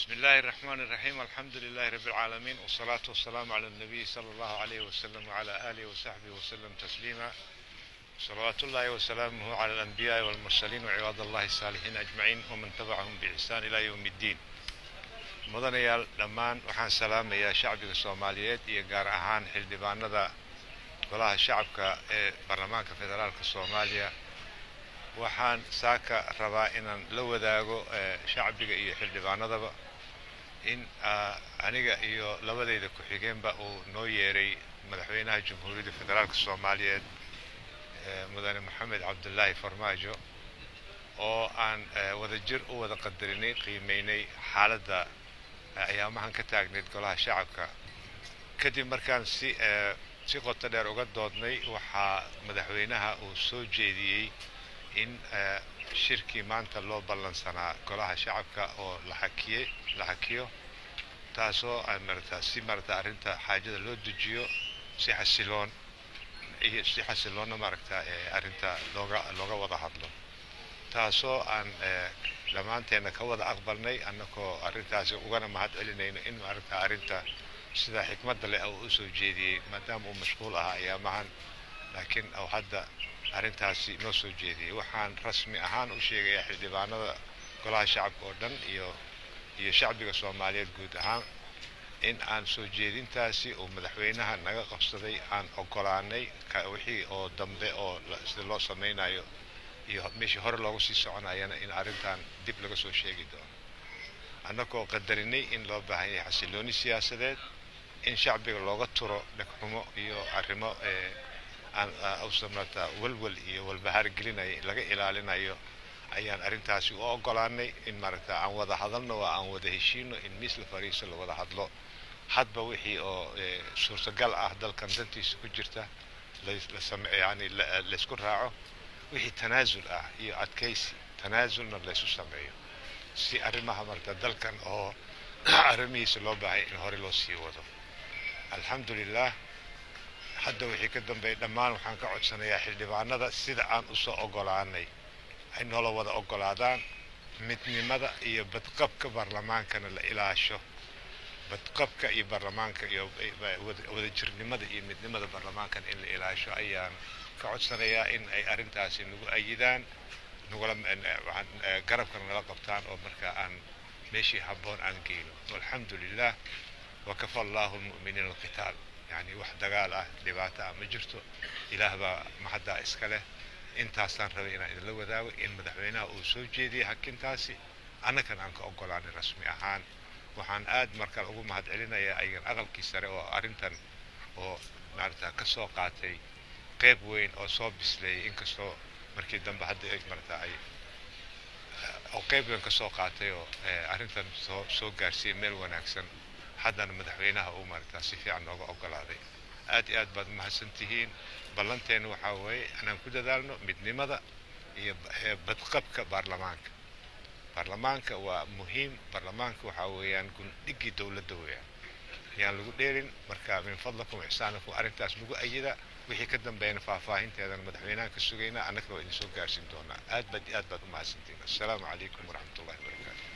بسم الله الرحمن الرحيم الحمد لله رب العالمين والصلاة والسلام على النبي صلى الله عليه وسلم وعلى آله وصحبه وسلم تسليما صلوات الله وسلامه على الأنبياء والمرسلين وعباد الله الصالحين أجمعين ومن تبعهم بإحسان إلى يوم الدين mudanayaal dhammaan waxaan salaamayaa shacbiga soomaaliyeed iyo gaar ahaan xildhibaanada golaha shacabka ee baarlamaanka federaalka soomaaliya waxaan saaka rabaa inaan la wadaago shacbiga iyo xildhibaanadaba in aniga iyo labadeyda ku-xigeenba uu noo yeeray madaxweynaha jamhuuriyadda federaalka soomaaliyeed mudane maxamed cabdulaahi farmaajo oo aan wadajir u wada qadarinay qiimeynay xaaladda ayaamahan ka taagneyd golaha shacabka kadib markaan si si qoto dheer uga doodnay waxaa madaxweynaha uu soo jeediyey in shirkii maanta loo ballansanaa golaha shacabka oo la xakiyey la xakiyo taasoo marata si marata arrinta xaajada loo dejiyo si xasiloon iyo si xasiloonna maaragta arrinta looga looga wada hadlo taasoo aan dhammaanteenna ka wada aqbalnay annagoo arrintaasi ugana mahad celinayno in maaragta arrinta sida xikmadda leh uu usoo jeediyey maadaama uu mashquul ahaa ayaamahan laakiin uu hadda arrintaasi noo soo jeediyey waxaan rasmi ahaan u sheegayaa xildhibaanada golaha shacabka oo dhan iyo iyo shacbiga soomaaliyeed guud ahaan in aan soo jeedintaasi uu madaxweynaha naga qabsaday aan ogolaanay wixii oo dambe oo sida loo samaynayo iyo meeshii hore loogu sii soconayana in arrintan dib laga soo sheegi doono annagoo qadarinay in loo baahan yahay xasilooni siyaasadeed in shacbiga looga turo dhegxumo iyo arrimo usamata walwal iyo walbahaar gelinaya laga ilaalinayo ayaan arrintaasi u ogolaanay in maaragta aan wada hadalno oo aan wada heshiino in miis la fariiso la wada hadlo hadba wixii oo suurtagal ah dalkan dantiisa ku jirta yani laysku raaco wixii tanaasul ah iyo adkaysi tanaasulna laysu sameeyo si arrimaha marta dalkan oo arrimihiisa loo baahaya in hore loo sii wado alxamdu lilah hadda wixii ka dambeeya dhammaan waxaan ka codsanayaa xildhibaanada sida aan usoo ogolaanay ay noola wada ogolaadaan midnimada iyo badqabka baarlamaankana la ilaasho badqabka iyo baarlamaanka iyo wadajirnimada iyo midnimada baarlamaankana in la ilaasho ayaan ka codsanayaa in ay arrintaasi nagu ayidaan nagula garabkana nala qabtaan oo markaa aan meeshii habboon aan geyno walxamdu lilah wakafa allahu lmu'miniina alqitaal yani wax dagaal ah dhibaato ah ma jirto ilaah baa maxaddaa iska leh intaasaan rabay inaan idinla wadaago in madaxweynaha uu soo jeediyey hakintaasi annagan aan ka ogolaanay rasmi ahaan waxaan aad markaan ugu mahad celinayaa ayagan aqalkii sare oo arrintan oo maarata ka soo qaatay qayb weyn oo soo bisleeyay inkastoo markii dambe hadda marata ay oo qayb weyn ka soo qaatay oo arrintan soo soo gaarsiiyey meel wanaagsan haddana madaxweynaha uu maarata si fiican nooga ogolaaday aad iyo aad baad mahadsan tihiin ballanteena waxaa weeye inaan ku dadaalno midnimada iyo badqabka baarlamaanka baarlamaanka waa muhiim baarlamaanka waxaa weeyaan gundhigii dowladda weeyaan ayaan lagu dheerin marka min fadlakum ixsaanakum arrintaas lagu ayida wixii ka dambeeyana faahfaahinteedana madaxweynahan ka sugaynaa annagana waa idin soo gaarsiin doonaa aad baad aad baad u mahadsantiin assalaamu calaykum waraxmat ullahi wabarakaatu